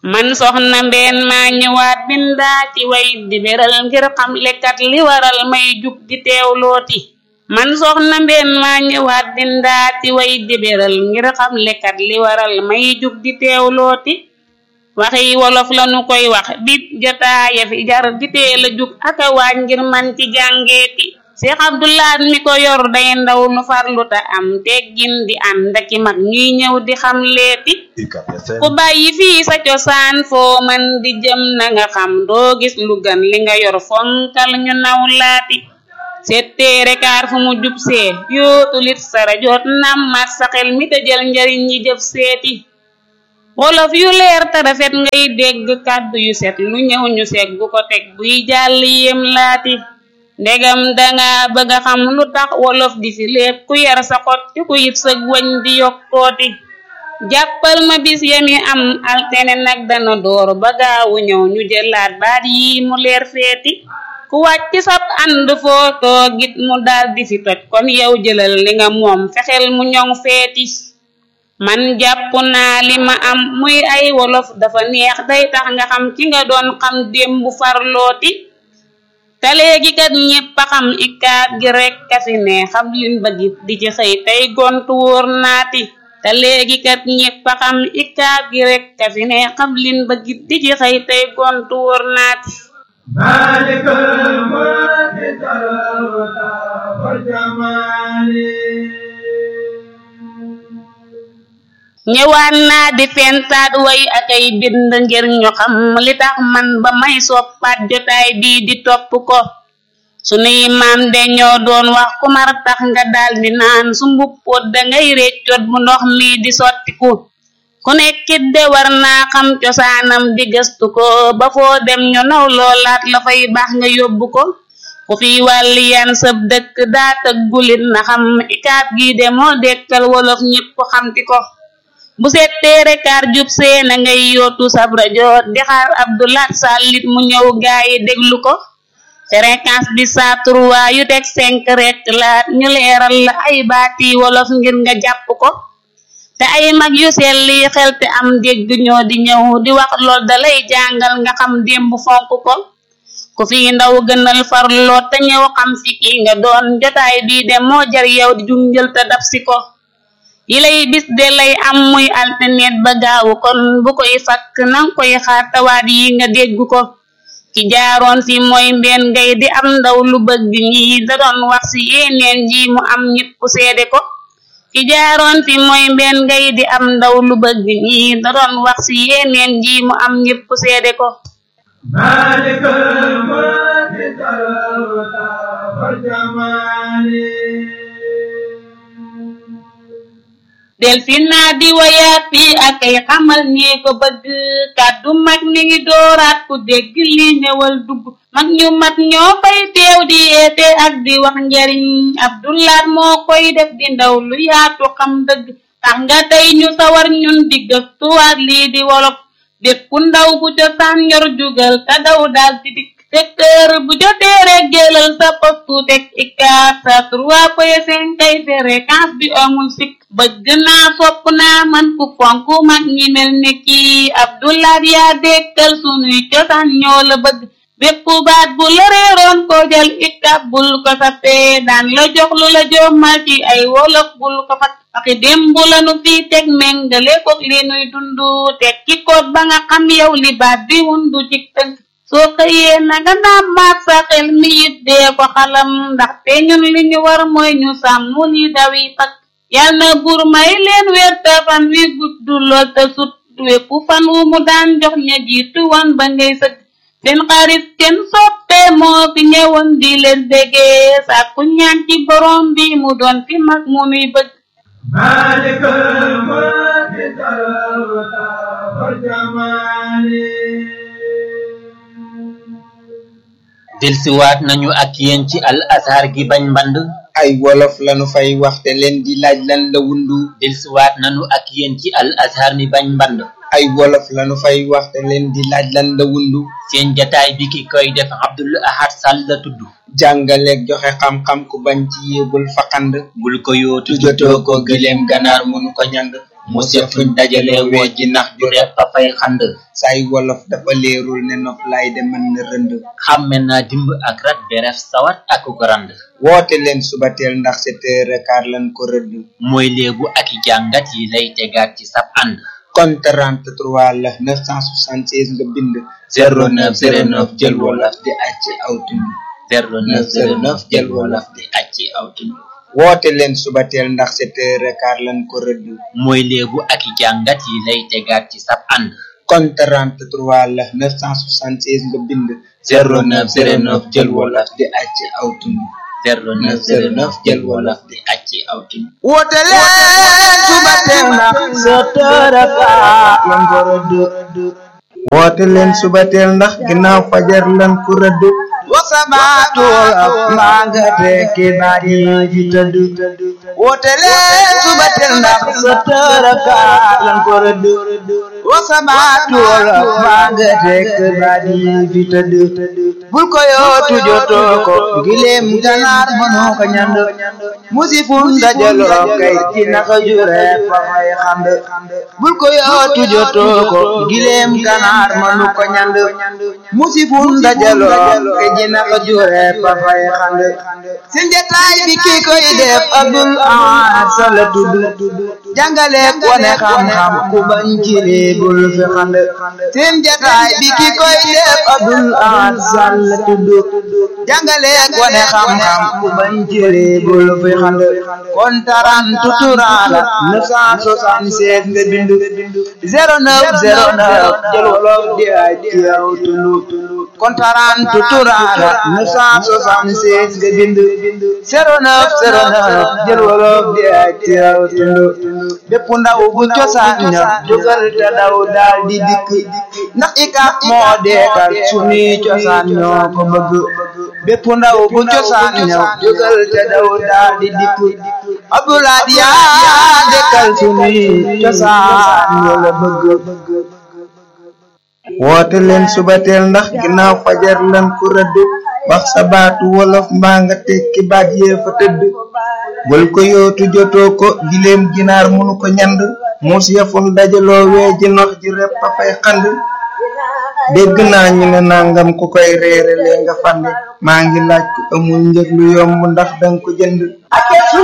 man soxna mbeen maa ñëwaat bindaa ci way di beral ngir xam lekkat li waral may jug di teewlooti man soxna mbeen maa ñëwaat bindaa ci way di beral ngir xam lekkat li waral may jug di teewlooti waxi wolof lanu koy wax bit jotaaya fi jar di teel a jug aka waaj ngir man ci jàngeeti Cheikh Abdoulaat mi ko yor day ndaw nu farlu ta am teggin di ànd aki mag ñuy ñëw di xam leeti ku bàyyi fii sa cosaan foo man di jëm na nga xam doo gis lu gan li nga yor fonkal ñu naw laati setteere kaar fu mu jub see yootu lit sara joot nam mat sa xel mi te jël njariñ ñi jëf seeti wolof yu leer te rafet ngay dégg kàddu yu set lu ñëw ñu seeg bu ko teg buy jàll yem laati ndegam danga bëgg a xam lu tax wolof di fi lépp ku yar sa xot ci ku yit sëg wañ di yokkooti jàppal ma bis yami am altene nag dana door ba gaawu ñëw ñu jëlaat baat yi mu leer feeti ku wàcc sab ànd foo toogit mu daal di fi toj kon yow jëlal li nga moom fexeel mu ñoŋ feeti man jàpp naa li ma am muy ay wolof dafa neex day tax nga xam ci nga doon xam démb farlooti te léegi kat ñépp a xam ikaat gi rekk kasi ne xam lin bëggit di ci xëy tey gontu wóor naati te léegi kat ñépp a xam ikaat gi rekk kasi ne xam lin bëggit di ci xëy tey gontu wóor naati maalikal mulki talawata wal jamaali ñëwaat naa di fentaat way ak ay bind ngir ñu xam li tax man ba may soppaat jotaay bii di topp ko sunuy maam de ñoo doon wax ku mar tax nga daal di naan su mbuppoot dangay réccoot bu ndox mi di sottiku ku nekkit de war naa xam cosaanam di gëstu ko ba foo dem ñu naw loolaat la fay baax nga yóbbu ko ku fi wàlli yan sëb dëkk daa tëggulit na xam ikaat gi de moo dekkal wolof ñépp xamti ko bu settee rekaar jub see na ngay yootu sab rajo di xaar Abdoulaat Sàllit mu ñëw gaayi déglu ko fréquence bi saa trois yu teg cinq rek laat ñu leeral la ay baati wolof ngir nga jàpp ko te ay mag yu selli xel te am dégg ñoo di ñëw di wax lool dalay jàngal nga xam démb fonk ko ku fi ndaw gënal farloo te ñëw xam fi ki nga doon jotaay bii de moo jar yow di junjël te dab si ko yi lay bis de lay am muy alternet ba gaawu kon bu koy fakk nang koy xaar tawaat yi nga dégg ko ki jaaroon fi mooy mbeen ngay di am ndaw lu bëgg ñi da doon wax si yeneen ji mu am ñépp seede ko ki jaaroon fi mooy mbeen ngay di am ndaw lu bëgg ñi da doon wax si yeneen ji mu am ñépp seede ko maalikal mulki talawata wal jamaali del fi naa di wayaat fii ak ay xamal ñee ko bëgg kàddu mag mi ngi dooraat ku dégg li ñëwal dugg mag ñu mat ñoo fay teew di yeete ak di wax njariñ Abdoulaat moo koy def di ndaw lu yaatu xam dëgg tax nga tey ñu sawar ñun di gëstuwaat lii di wolof bépp ndaw bu cosaan yor jugal te daw daal di dikk secteur bu jotee rek jëlal sa postu teg ikaat sa trois point cinq kay fréquence bi amul sikk bëgg naa sopp naa man ku fonk mag ñi mel ne kii Abdoulaat yaa dekkal sunuy cosaan ñoo la bëgg bépp baat bu la réeroon ko jël ikab bul ko sappee daan la jox lu la jommal ci ay wolof bul ko fat waxi démb la nu fii teg méngale koog li nuy dundu teg ci koot ba nga xam yow li baat bi wundu ci tënk soo xëyee na nga naam maat sa xel mi it dee ko xalam ndaxte ñun li ñu war mooy ñu sàmm li dawi fakk yal na buur may leen wér te fan wi gudd lool te sut wépp fan wu mu daan jox ña jiitu wan ba ngay sëgg seen xarit kenn soppe moo fi ñëwoon di leen déggee sàkku ñaan ci borom bi mu doon fi mag mu nuy bëgg maalikal mulki talawata wal jamaali delsiwaat nañu ak yéen ci al azhar gi bañ mband ay wolof lanu fay waxte leen di laaj lan la wundu delsiwaat nañu ak yéen ci al azhar mi bañ mband ay wolof lanu fay waxte leen di laaj lan la wundu seen jataay bi ki koy def Abdul Ahad Sall la tudd jàngaleeg joxe xam-xam ku bañ ci yéebul faqand bul ko yootu tujjatoo ko gëleem ganaar mënu ko ñang mos ya fuñ dajale woo ji nax ju repp a fay xand say wolof dafa leerul ne nof lay de mën na rënd xàmme naa dimb ak rat beref sawat ak ko rand woote leen subateel ndax sept heures quart lan ko rëdd mooy léebu ak i jàngat yi lay tegaat ci sab ànd kon 33 la 976 nga bind 0909 jël wolof di acc aw tund 0909 jël wolof di acci aw tund woote leen subateel ndax sept heures quart lan ko rëdd mooy léebu ak i jàngat yi lay tegaat ci sab ànd kon 33 la 976 nga bind 0909 jël wolof di acc aw tund 0909 jël wolof di acci aw tund woote leen subateel ndax sept heures quart lan ko rëdd woote leen subateel ndax ginnaaw fajar lan ko rëdd wasabaatu wolof maa nga tekki baat yi fi tëdd woote leen subateel ndax sept heures quart lan ko rëdd wasabaatu wolof maa nga tekki baat yi fi tëdd bul ko yootu jotoo ko gileem ganaar mënoo ko ñand musifun dajaloo kay ci naka jure fa fay xand bul ko yootu jotoo ko gileem ganaar mënu ko ñand musifun dajaloo kay ci naka jure fa fay xand seen jataay bi ki koy def abdul ahad sala tudd jàngale wane xam-xam ku bañ ci lii bul fi xand seen jataay bi ki koy def abdul ahad sala tudd jàngale wane xam-xam ku bañ ci lii bul fi xand kon taran tuturaala 976 nga bind 0909 jël wolof di ay ci yow tulu kon taran tuturaala 976 nga bind 0909 jël wolof di ay ci yow tulu bépp ndaw bu cosaan ña jógal te daw daal di dikk ndax ikap moo deekal sunuy cosaan ñoo ko bëgg bépp ndaw bu cosaan ña jógal te daw daal di dikk abdoulaye yaa dekkal sunuy cosaan ñoo la bëgg woote leen subateel ndax ginnaaw fajar lan ku rëdd wax sa baatu wolof mbaa nga tekki baat yee fa tëdd bul ko yootu jotoo ko gileem ginaar munu ko ñand muus yafun dajaloo wee ji nox ji repp a fay xand dégg naa ñu ne nangam ku koy reere lee nga fande maa ngi laaj ku amul njëg lu yomb ndax danga ko jënd